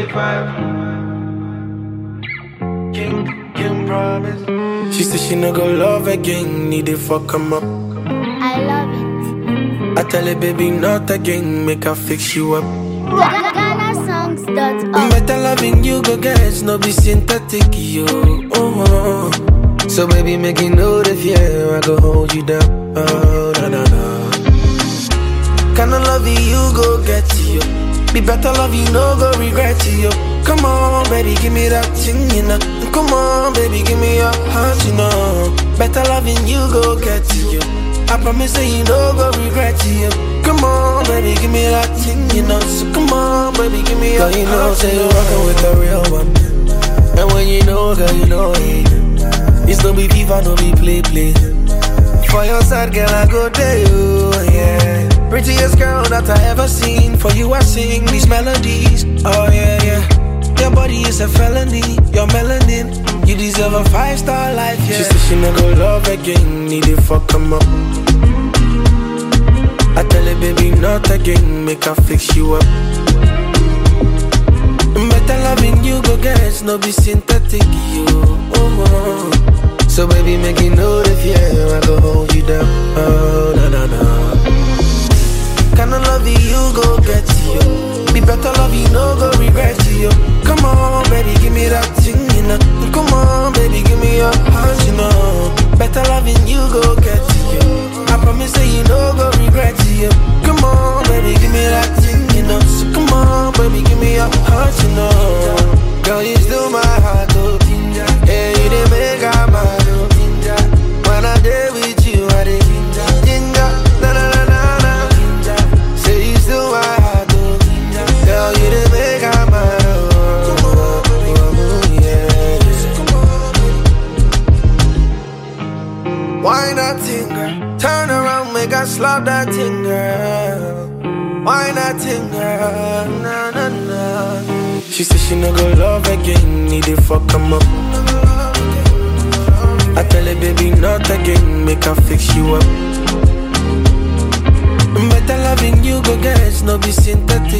King, King promise. She said she no go love again, need it fuck him up. I love it. I tell her baby not again, make her fix you up. GhanaSongs.org. Better loving you go guys, no be synthetic yo. Oh, so baby make you know the fear, I go hold you down. Oh na na na. Kinda love you go get you. Be better love you, no go regret you. Come on, baby, give me that thing, you know. Come on, baby, give me your heart, you know. Better loving you go get you. I promise that you no go regret you. Come on, baby, give me that thing, you know. So come on, baby, give me your Girl, you know, heart, say you you know. rockin' with the real one. And when you know, girl, you know it. It's no be FIFA, no be play play. For your side, girl, I go there, you, yeah. Prettiest girl that I ever seen. For you, I sing these melodies. Oh yeah, yeah. Your body is a felony. Your melanin, you deserve a five star life, yeah. She said she no go love again, need it fuck him up. I tell her baby not again, make her fix you up. Better loving you go guys, no be synthetic you. Oh, oh. So baby make you know the fear, I go hold you down. Oh na na na. Kinda love you go get you. Be better love you, no go regret you. Come on, baby, give me that thing, you know. Come on, baby, give me your heart, you know. Better loving you go get you. I promise that you no go regret you. Come on, baby, give me that thing, you know. So come on, baby, give me your heart, you know. Girl, you still my heart, oh ginger. Yeah, you did make I mad, oh ginger. When I day with you, I did ginger, ginger. Na na na na na, ginger. Say you still my heart, oh ginger. Girl, you did make I mad, oh, oh, oh, oh, yeah. Why not thing, girl? Turn around, make I slap that thing, girl. Why not thing, girl? Na na na. She said she no go love again, need it fuck him up. I tell her baby not again, make her fix you up. Better loving you go guys, no be synthetic